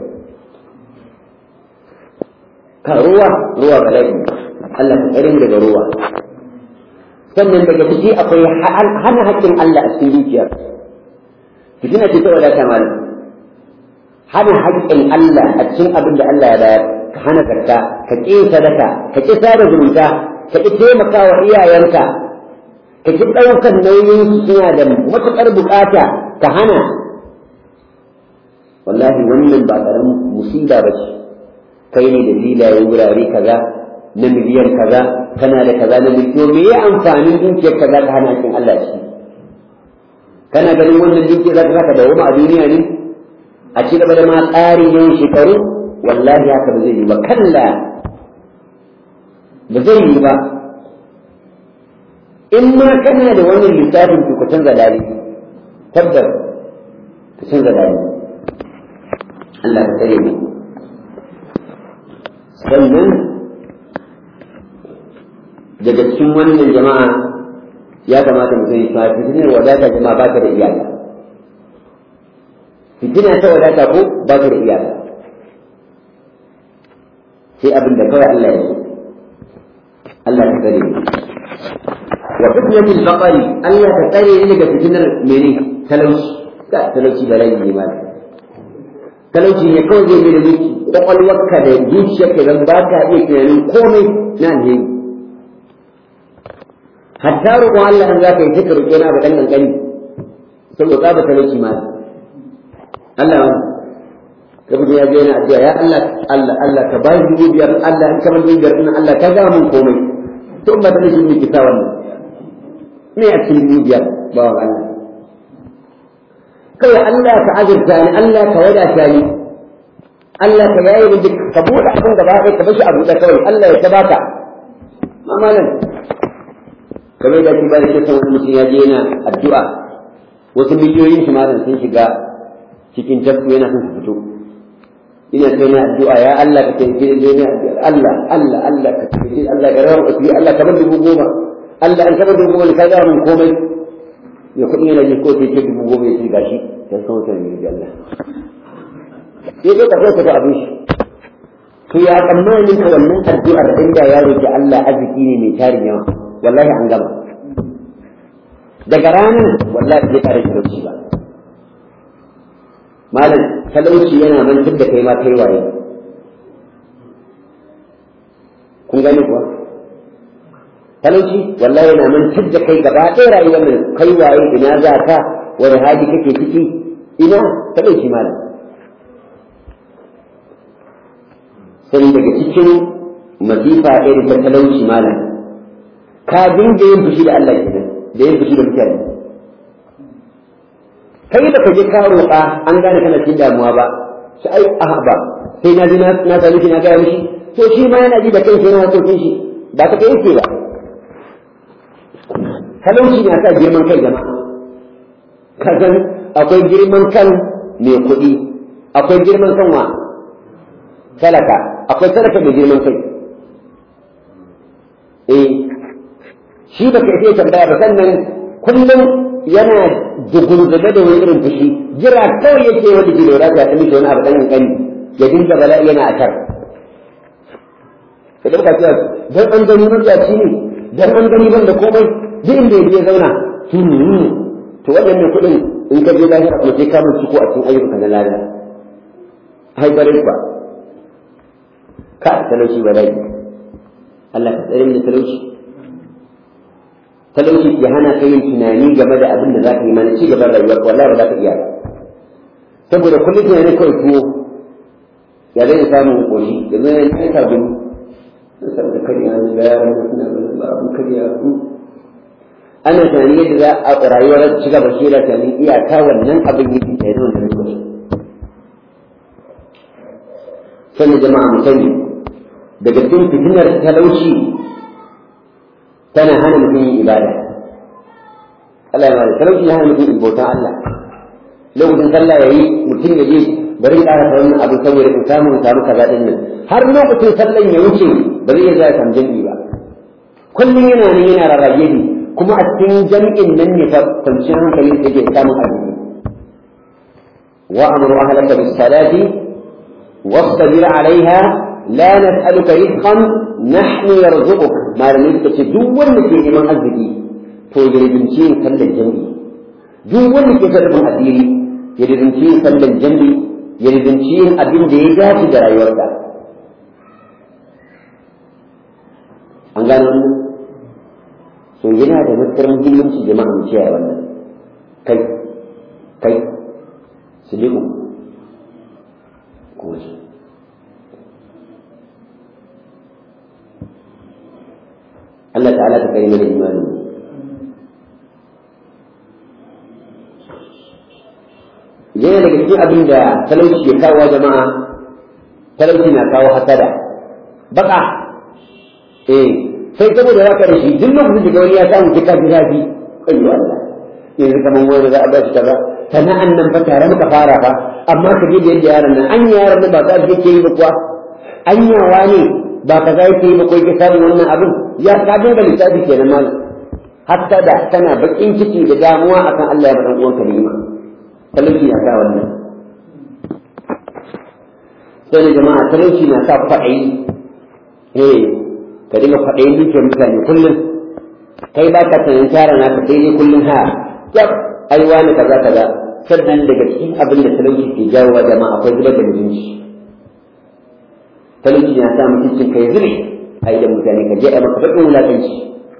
Speaker 1: ka ruwa ruwa bala'i Allah ka tsare daga ruwa sannan daga ciki akwai hana haƙƙin Allah a cikin dukiyar fitina ce ta wadata malam hana haƙƙin Allah a cikin abin da Allah ya bayar ka hana zakka ka ƙi sadaka ka ƙi sada zumunta ka ƙi taimaka wa iyayenka ka ƙi ɗaukar nauyin su suna da matuƙar buƙata ka hana wallahi wannan ba ƙaramin musiba ba ce kai ne da filayen wurare kaza na miliyan kaza kana da kaza na miliyan me ya amfanin dukiyar kaza ka hana haƙƙin Allah shi kana ganin wannan dukiyar za ka saka da wani a duniya ne a ci gaba da ma tsari yin shekaru wallahi haka ba zai yi ba kalla ba zai yi ba in ma kana da wannan lissafin to ku canza dali tabbas ku canza dali Allah ka tare mu sannan daga cikin wannan jama'a ya kamata mu sani cewa fitinar wadata jama'a ba ta da iyaka fitina ta wadata ko ba ta da iyaka sai abin da kawai Allah ya so Allah ka tsare ni wa fitnatul baqari Allah ka tsare ni daga fitinar mene talauci ka talauci bala'i ne ma talauci ne kawai zai da miki kwakwalwarka da zuciyarka dan ba ka iya tunanin komai na alheri hatta roƙon Allah an za ka yi sai ka roƙe na ba ɗan ƙanƙani saboda ba talauci ma Allah ka bude ya yana addu'a ya Allah Allah Allah ka bai dubu biyar Allah in kamar dubu biyar ina Allah ka ga mun komai to ba talauci ne ki sa wannan me a cikin dubu biyar ba wa Allah kawai Allah ka azurta ni Allah ka wadata ni Allah ka yaye ni duk ka buɗe abin gaba ɗaya ka bashi a buɗe kawai Allah ya ta baka mamalan kamar da ki bada kisan wani mutum ya je yana addu'a wasu miliyoyin shi malam sun shiga cikin tafku yana son su fito ina sai na addu'a ya Allah ka taimake ni ne Allah Allah Allah ka taimake Allah ka rawa asiri Allah ka bar dubu goma Allah an taɓa dubu wani kaga mun komai ya kuɗi yana ji ko sai ce dubu goma ya ce gashi sai san wata ne da Allah sai dai ka so ka abin shi to ya tsammanin ka wannan addu'ar inda ya roki Allah arziki ne mai tarin yawa wallahi an gama daga ranar wallahi zai kare talauci ba malam talauci yana mantar da kai ma kai waye kun gane kuwa talauci wallahi yana mantar da kai gaba ɗaya rayuwar nan kai waye ina za ka wani hali kake ciki ina talauci malam sai daga cikin masifa irin ta talauci malam ka dinga yin fushi da Allah kenan da yin fushi da mutane kai da kaje ka roƙa an gane kana cikin damuwa ba sai ai a ba sai na ji na sami shi na gaya mishi to shi ma yana ji da kanshi yana hakokin shi ba ta kai yake ba talauci na sa girman kai jama'a kazan akwai girman kan mai kuɗi akwai girman kan wa talaka akwai talaka mai girman kai eh shi ba ka iya tambaya ba sannan kullum yana dugunzube da wani irin fushi jira kawai yake wanda ke lura da mishi wani abu ɗan kankani ya dinga bala'i yana a kar ka ɗauka cewa dan an gani murjaci ne dan an gani ban da komai duk inda ya je zauna to waɗannan kuɗin in ka je lahira kuma sai ka mun ciko a cikin ayyukan na lada haibarin ba ka talauci ba dai Allah ka tsare mu da talauci talauci ke hana ka yin tunani game da abin da za ka yi mana ci gaban rayuwar wallahi ba za ka iya saboda kullum tunani kawai tuwo ya zai samun koshi da zai yi ta gudu saboda kariya da yaran da suna da abin kariya ana tunani yadda za a rayuwar ci gaba shi da tunanin iyaka wannan abin yake da yanzu da lokaci sannan jama'a mu sani daga cikin fitinar talauci tana hana mutum yin ibada Allah ya mara talauci ya hana mutum bautan Allah lokacin sallah yayi mutum ya je bari in ƙara wannan abin saboda in samu in samu kaza din nan har lokacin sallan ya wuce ba zai iya zuwa samu jami'i ba kullum yana nan yana rarrage ne kuma a cikin jami'in nan ne fa kwanciyar hankali da ke samun arziki wa amru ahlaka bis salati wasbir alaiha la nas'aluka rizqan nahnu yarzuquk malamai suka ce duk wanda ke neman arziki to ya rinci yin sallar jami'i duk wanda ke sarrafin asiri ya rinci yin sallar jami'i ya rinci yin abin da ya dace da rayuwarka an gano wannan so yana da matuƙar muhimmanci jama'a mu kiyaye wannan kai kai su liku ko shi Allah ta'ala ta kai mana imanin yana daga cikin abin da talauci ya kawo jama'a talauci na kawo hasada baka eh sai saboda haka da shi duk lokacin da wani ya samu kika ji zafi ayyo Allah yanzu kaman wani za a ba shi kaza sana'an nan fa tare muka fara fa amma ka ji da yadda yaron nan an yaron nan ba za a ke yi ba kuwa an yawa ne ba ka za yake yi ba ko yake samun wannan abin ya ka dinga lissafi kenan malam hatta da tana bakin ciki da damuwa akan Allah ya baɗan uwanka ni'ima talauci na sa wannan sai jama'a talauci na sa kwaɗayi eh ka dinga kwaɗayin dukiyar mutane kullum kai ba ka sanin tara naka sai dai kullum ha yau ai wani kaza kaza sannan daga cikin abin da talauci ke jawo wa jama'a akwai zubar da mutunci talauci na sa mutuncin kai zube a idan mutane ka je a maka baƙin wulaƙanci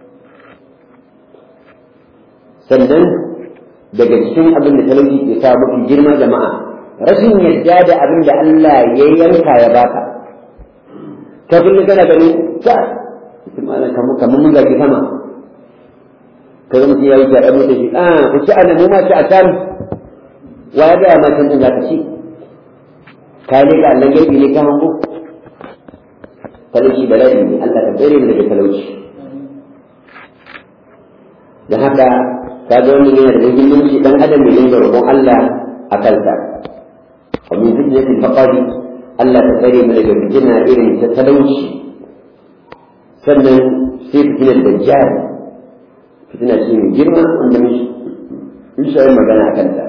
Speaker 1: sannan daga cikin abin da talauci ke sa mafi girma jama'a rashin yadda da abin da Allah ya yanka ya baka ka kullum kana ganin ka kamar mun zaki sama ka zama mutum ya yi kyaɗa mutum shi a ku ci ana mu ma ci a can wa ya gaya ma can ɗin za ka ci ka yi ga Allah gaibi ne ka hango talauci bala'i ne Allah ka tsere mu daga talauci da haka ka ga wannan yana da muhimmanci dan adam ne dinga roƙon Allah a kansa wa min fitnatil faqari Allah ta tsare mu daga fitina irin ta talauci sannan sai fitinar dajjal fitina ce mai girma wanda mun shi magana a kanta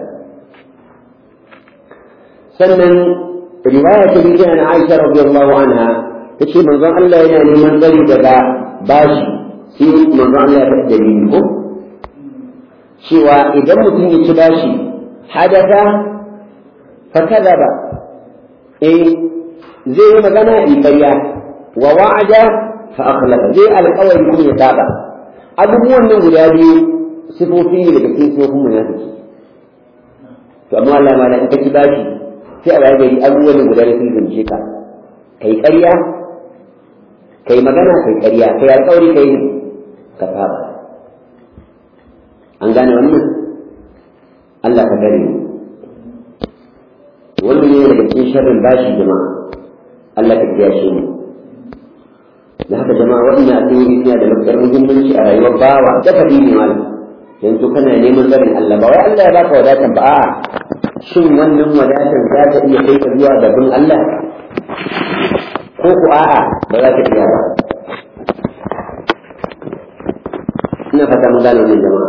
Speaker 1: sannan riwaya ta biyu na Aisha radiyallahu anha tace manzon Allah yana neman tsari daga bashi sai manzon Allah ya faɗi dalili ko cewa idan mutum ya ci bashi hadatha fa kadaba eh zai yi magana in ƙarya wa wa'ada fa akhlafa zai alƙawari kuma ya saba abubuwan nan guda biyu sifofi ne daga cikin sifofin munafiki to amma Allah ma in ka ci bashi sai a waye gari abubuwan nan guda biyu sun zance ka kai ƙarya kai magana kai ƙarya kai alƙawari kai ka saba an gane wannan Allah ka gare mu wannan ne daga cikin sharrin bashi jama'a Allah ka kiyashe mu da haka jama'a waɗannan asiri suna da matuƙar muhimmanci a rayuwar bawa da fadi ne malam yanzu kana neman zarin Allah ba wai Allah ya baka wadatan ba a'a shin wannan wadatan za ta iya kai ka zuwa gaban Allah ko ku a'a ba za ta iya ba ina fata mun gane wannan jama'a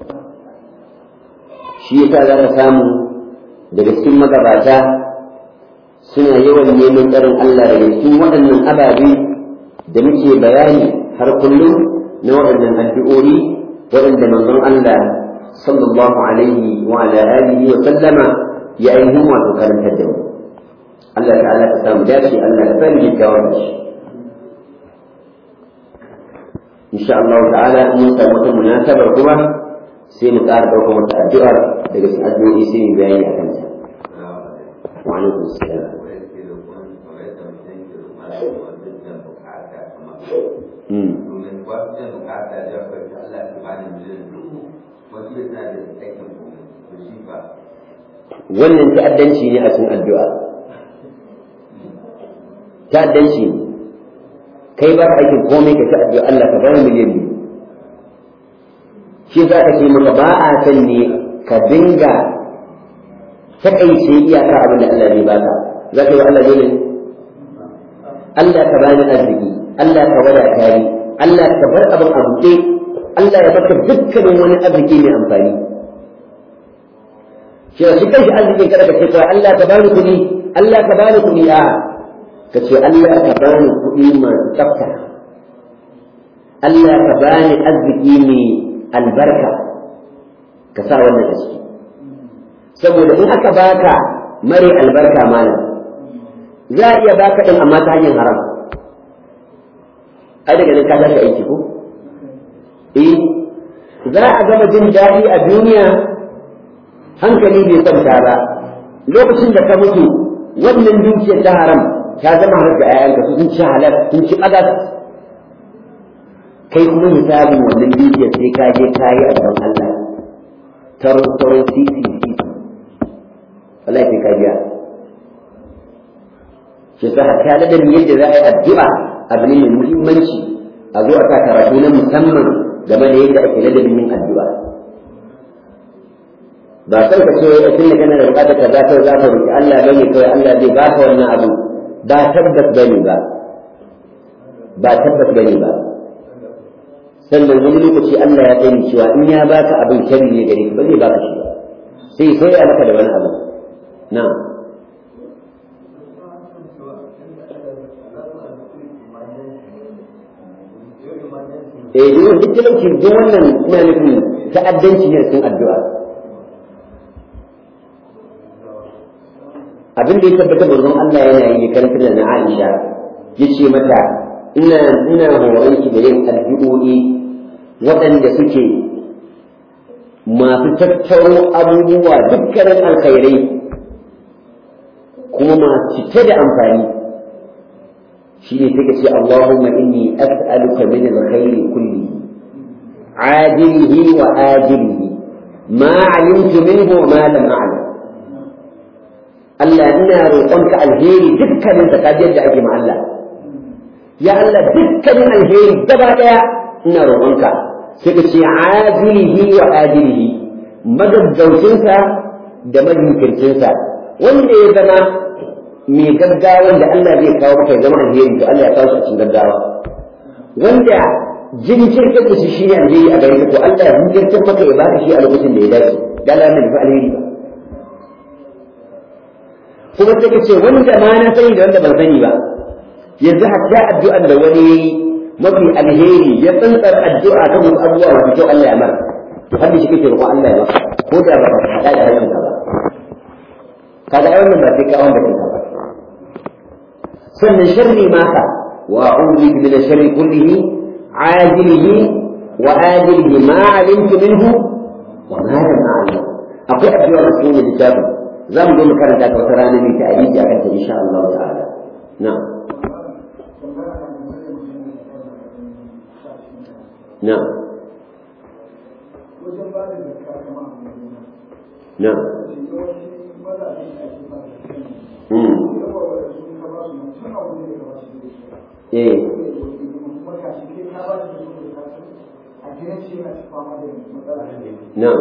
Speaker 1: shi yasa za ka samu daga cikin magabata suna yawan neman tsarin Allah daga cikin waɗannan ababe da muke bayani har kullum na waɗannan addu'o'i waɗanda manzon Allah sallallahu alaihi wa ala alihi wa sallama ya ainihin wato karantar da mu Allah ta'ala ka samu dace Allah ka sani kyakkyawan da shi insha Allah ta'ala mun samu wata munasabar kuma sai mu ƙara ɗaukar wata addu'a daga cikin addu'o'i sai mu bayani a kanta wa alaikum assalam
Speaker 2: domin wasu da bukata da kwanci Allah ta ba da miliyan dubu wasu da suna da aikin komai to shi ba
Speaker 1: wannan ta'addanci ne a cikin addu'a ta'addanci ne kai ba ka aikin komai ka ta addu'a Allah ka bani miliyan biyu shi za ka ce maka ba a san ne ka dinga takaice iyaka abin da Allah ne baka za ka yi wa Allah dole Allah ka bani arziki Allah ka wadata ni Allah ka bar abin a buɗe Allah ya baka dukkanin wani arziki mai amfani shi shi kanshi arzikin kada ka ce kawai Allah ka bani kuɗi Allah ka bani kuɗi a ka ce Allah ka bani kuɗi masu tsafta Allah ka bani arziki mai albarka ka sa wannan a ciki saboda in aka baka mare albarka malam za a iya baka ɗin amma ta hanyar haram ai daga nan ka tashi aiki ko eh za a gama jin daɗi a duniya hankali bai kwanta ba lokacin da ka mutu wannan dukiyar ta haram ta zama har da ayyanka su sun ci halal sun ci bagas kai kuma hisabin wannan dukiyar sai ka je ka yi a gaban Allah taro taro sisi sisi wallahi sai ka biya shi sa hatta da yadda za a yi addu'a abu ne mai muhimmanci a zo a sa karatu na musamman game da yadda ake ladabin yin addu'a ba san ka ce a tun da kana da bukatar ka za ka za ka roki Allah bane kawai Allah zai baka wannan abu ba tabbas bane ba ba tabbas bane ba sannan wani lokaci Allah ya sani cewa in ya baka abin shari ne gare ka ba zai baka shi ba sai sai ya maka da wani abu na'am eh duk duk talauci duk wannan ina nufin ta'addanci ne cikin addu'a abin da ya tabbata manzon Allah yana yi karantar da na Aisha yace mata ina ina horon ki da yin addu'o'i waɗanda suke masu tattaro abubuwa dukkanin alkhairai kuma masu cike da amfani shi ne take ce Allahumma inni as'aluka min alkhairi kulli ajilihi wa ajilihi ma alimtu minhu wa ma lam a'lam Allah ina roƙonka alheri dukkanin sa kaji yadda ake ma Allah ya Allah dukkanin alheri gaba daya ina roƙonka sai ka ce ajilihi wa ajilihi magaggaucinsa da majinkircinsa wanda ya zama mai gaggawa da Allah zai kawo maka ya zama alheri to Allah ya kawo shi a cikin gaggawa wanda jinkirtar da shi shi ne alheri a gare ka to Allah ya jinkirtar maka ya baka shi a lokacin da ya dace da Allah ne fa alheri ba kuma sai ka ce wanda ma na sani da wanda ban sani ba yanzu hatta addu'an da wani yayi mafi alheri ya tsantsar addu'a kan wasu abubuwa masu kyau Allah ya mara to har da shi kake roƙon Allah ya maka ko da ba ka faɗa da harshenka ba kaga ai wannan ba sai ka wanda kanka ba sannan sharri ma ka wa a'udhu bika min sharri kullihi عاجله وآجله ما علمت منه وما لم أعلم أقول أبي رسول الكتاب زم دون كانت وترانا من تأليف أكثر إن شاء الله تعالى نعم نعم نعم ايه Na'am.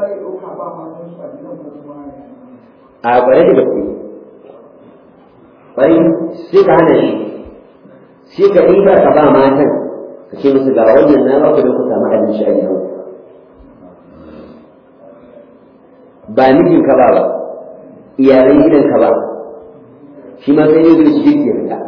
Speaker 1: A kware da gaske. Kwai sai ka hana shi. Sai ka ɗiba ka ba matan ka ce musu ga wannan na ba ku don ku samu abinci a gidan. Ba mijin ka ba ba, iyalan gidan ka ba. Shi ma sai ne zai shi ke fita.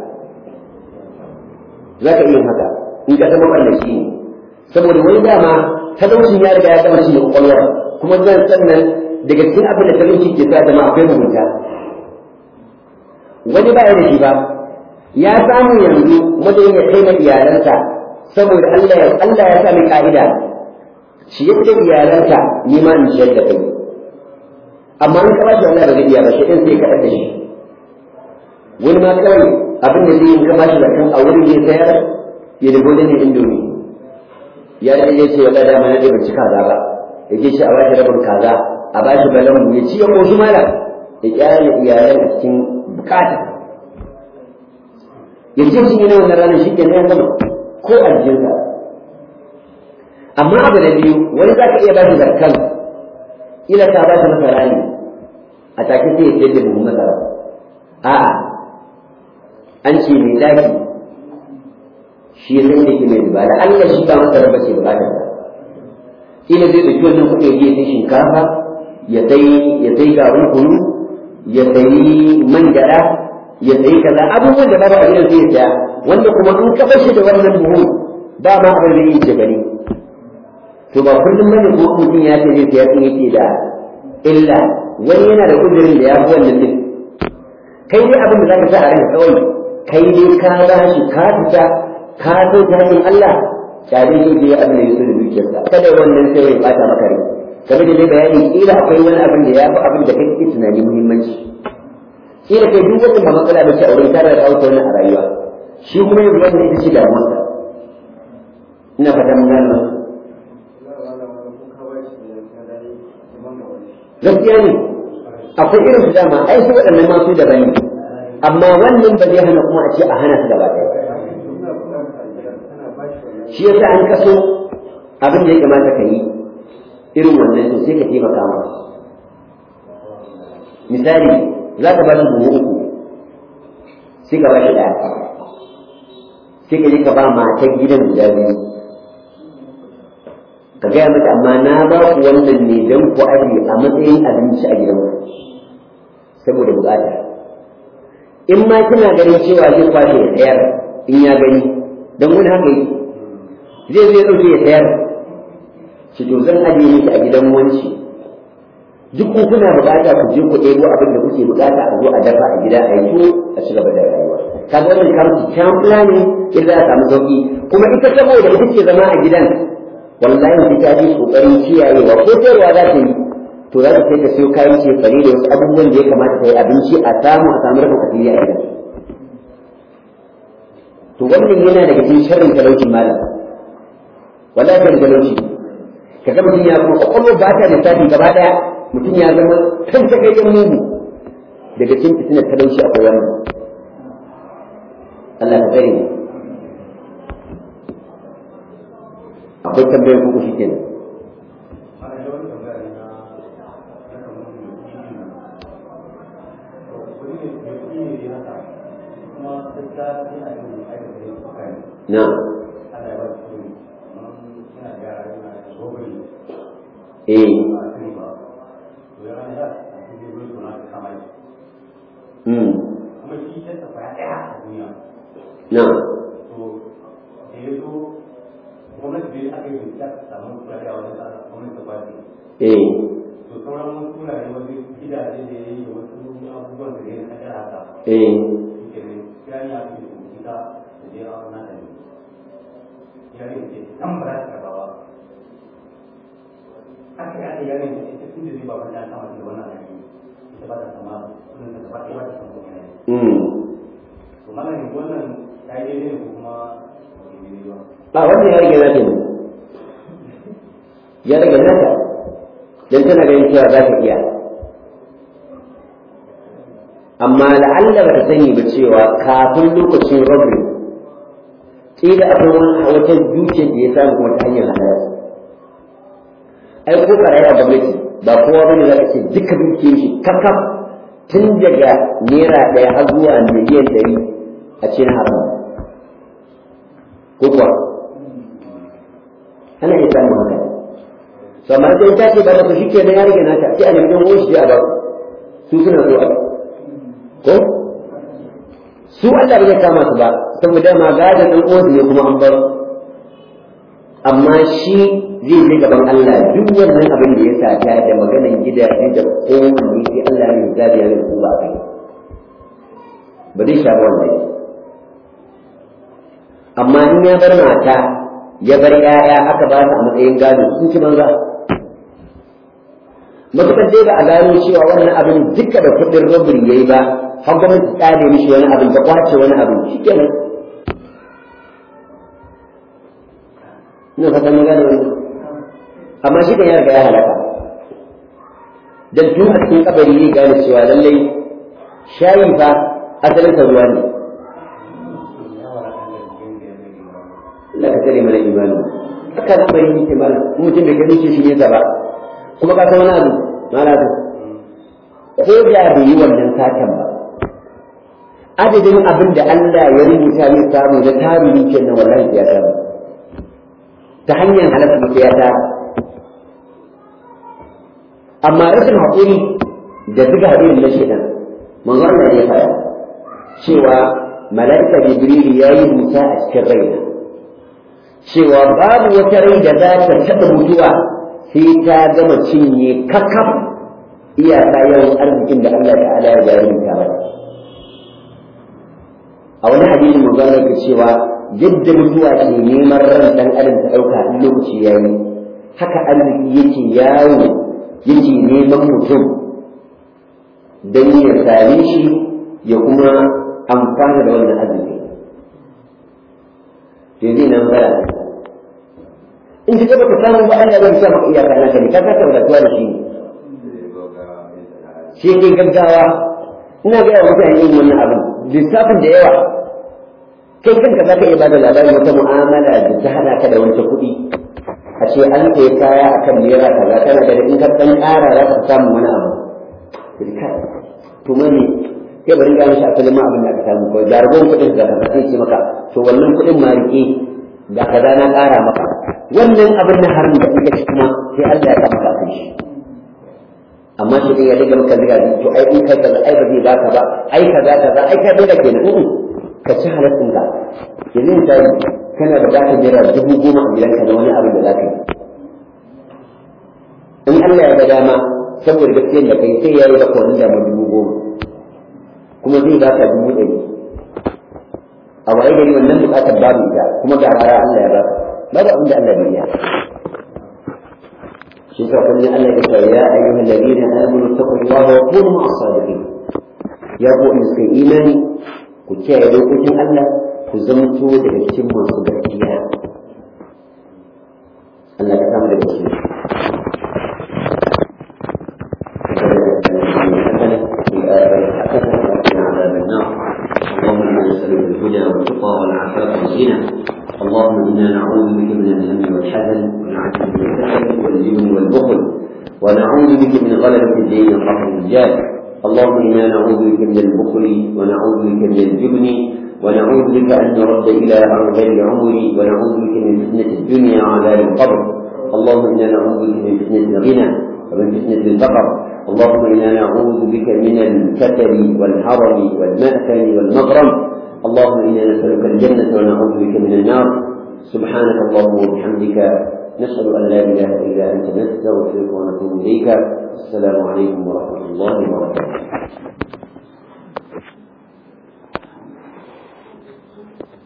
Speaker 1: Za ka iya haka in ka zama ɓallashi ne. Saboda wani dama talaucin ya riga ya gama shi da kwakwalwa kuma zan sannan daga cikin abin da talauci ke sa zama akwai mugunta wani ba ya da shi ba ya samu yanzu madadin ya kai na iyalansa saboda Allah ya Allah ya sa mai ka'ida shi yadda iyalansa ni ma in ciyar da kai amma in ka ba shi Allah ba zai iya ba shi ɗin sai kaɗar da shi wani ma kawai abin da zai yi ka ba shi da kan a wurin ya sayar ya dubo da ne indomi ya da ya ce wala dama na da ban ci kaza ba ya ce shi a bashi rabin kaza a bashi balan ya ci ya koshi mala ya kyale iyalan a cikin bukata ya ce shi ne wannan ranar shi ke ya gama ko aljinsa amma abu da biyu wani za ka iya bashi zarkan ila ka bashi masara ne a take sai ya ce da buhun masara a'a an ce mai daki shi ya san da ke mai riba da Allah shi ba masa raba ce bukatar sa ina zai ɗauki wannan kuɗi ya je sai shinkafa ya sai ya sai garin kunu ya sai man gyaɗa ya sai kaza abubuwan da babu a gidan sai ya saya wanda kuma in ka bar shi da wannan buhu ba ma abin da yake bane to ba kullum bane ko mutum ya ce zai saya sun yake da illa wani yana da kudirin da ya fi wannan din kai dai abin da zaka sa a ranka kawai kai dai ka ba shi ka fita ka so ta hanyar Allah tare ne je abin da yake da dukiyarsa kada wannan sai ya bata maka rai kamar da dai bayani kila akwai wani abin da ya fi abin da kake tunani muhimmanci kila kai duk wanda ba matsala ba ce a wurin tare da auta wannan a rayuwa shi kuma yanzu wanda ita ce damuwarsa ina fata mun gano gaskiya ne akwai irin su dama ai su waɗannan masu da bane amma wannan ba zai hana kuma a ce a hana su gaba ɗaya shi yasa an kaso abin da ya kamata ka yi irin wannan to sai ka taimaka ma misali za ka ba shi buhu uku sai ka ba shi ɗaya sai ka je ka ba matan gidan guda biyu ka gaya mata amma na ba ku wannan ne don ku aje a matsayin abinci a gidanku saboda bukata in ma kina ganin cewa zai kwashe ya tsayar in ya gani don wani haka yi zai zai ɗauke ya tsayar shi to zan aje miki a gidan wanci duk ku kuna bukata ku je ku ɗebo abin da kuke bukata a zo a dafa a gida a yi a ci gaba da rayuwa kaga wannan kamar kyan ne in za a samu sauki kuma ita saboda ita ce zama a gidan wallahi sai ta ji kokarin kiyayewa ko sayarwa za ta yi to za ta sai ka siyo kayan cefane da wasu abubuwan da ya kamata ta yi abinci a samu a samu rafin kasiri a gidan to wannan yana daga cikin sharrin talaucin malam wallahi sharrin talauci ka ga mutum ya kuma kwakwalwar ba ta lissafi gaba daya mutum ya zama kan takaitan mugu daga cikin fitinar talauci akwai wannan Allah ka tsare mu akwai tambayar kuku shi kenan na eh mm na eh eh mm ba wannan ya rage nata ne ya rage nata don tana ganin cewa za ta iya amma la'alla ba ta sani ba cewa kafin lokacin rabin ƙila akwai wani wata dukiyar da ya samu kuma ta hanyar halal ai ko karai a gwamnati ba kowa bane za ka ce duka dukiyar shi kakaf tun daga naira ɗaya har zuwa miliyan ɗari a cikin haram ko kuwa ana iya samun haka to amma sai ta ce ba ta shi ke na ya rage nata sai a nemi ɗan uwan shi a ba su suna so a ko su Allah ba zai kama su ba saboda ma gadon ɗan uwansu ne kuma an bar amma shi zai je gaban Allah duk wannan abin da ya sata da maganan gidaje da kowanne sai Allah ya zabi ya rubu ba kai ba zai sha wannan amma in ya bar mata ya bar 'ya'ya aka ba su a matsayin gado sun ci banza matuƙar dai ba a gano cewa wannan abin duka da kuɗin rubin yayi ba har gwamnati ta tsare mishi wani abin ta kwace wani abin shi kenan ina fatan mun gane wannan amma shi kan ya riga ya halaka dan tun a cikin kabari ne gane cewa lallai shayi fa asalin sa ruwa ne Allah ka tsare mana imani haka kabari yake mana mutum bai gani shi ne ba kuma ka san wani abu malaka ko da bai yi wannan satan ba adadin abin da Allah ya rubuta mai samu na tarihi kenan wallahi ya samu ta hanyar halatta mutu ya tara amma rashin haƙuri da zuga haɗin na shaidan manzo Allah ya fara cewa mala'ika jibril ya yi buta a cikin raina cewa babu wata rai da za ta taɓa mutuwa sai ta gama cinye kakaf iyaka yawan arzikin da Allah ta'ala ya bayar ta ba a wani hadisi manzo Allah ya cewa yadda mutuwa ke neman ran dan adam ta dauka in lokaci yayi haka arziki yake yawo yake neman mutum dan ya same shi ya kuma amfana da wannan arziki sai zai nan fara in ji gaba ka samu ba Allah zai sa maka iyaka naka ne ka saka wadatuwa da shi ne shi ke gaggawa ina ga mutane yin wannan abin lissafin da yawa kai kanka za ka iya bada labarin wata mu'amala da ta hana ka da wancan kuɗi a ce an kai kaya a kan naira kaza kana da in ka ɗan ƙara za ka samu wani abu to mani kai bari ga mishi asalin ma abin da aka samu kawai jarumin kuɗin da ka sai ce maka to wannan kuɗin ma rike ga kaza na ƙara maka wannan abin na harin da kuka ci kuma sai Allah ya sa maka kai shi amma shi ne ya riga maka ziga to ai in kai kaza ai ba zai baka ba ai kaza kaza ai kai dole kenan ka ci halattun ka yanzu misali kana da bukatar naira dubu goma a gidanka na wani abin da za ka yi in Allah ya ga dama saboda gaskiyar da kai sai ya yi baka wani damar dubu goma kuma zai baka dubu ɗari a waye gari wannan bukatar babu ita kuma ga rara Allah ya baka babu abin da Allah bai yi shi sa kullum Allah ya ce ya ayyuhal ladina amanu taqullaha wa kunu ma'as sadiqin ya ku in suka imani ku kiyaye dokokin Allah ku zamto daga cikin masu gaskiya Allah ka samu daga cikin اللهم انا نسالك الهدى والتقى والعفاف والغنى اللهم انا نعوذ بك من الهم والحزن والعجز والكسل والجبن والبخل ونعوذ بك من غلبة الدين وقهر الرجال اللهم انا نعوذ بك من البخل ونعوذ بك من الجبن ونعوذ بك ان نرد الى ارذل العمر ونعوذ بك من فتنه الدنيا وعذاب القبر اللهم إنا نعوذ بك من فتنة الغنى ومن فتنة الفقر اللهم إنا نعوذ بك من الكسل والحرم والمأثم والمغرم اللهم إنا نسألك الجنة ونعوذ بك من النار سبحانك اللهم وبحمدك نشهد أن لا إله إلا أنت نستغفرك ونتوب إليك السلام عليكم ورحمة الله وبركاته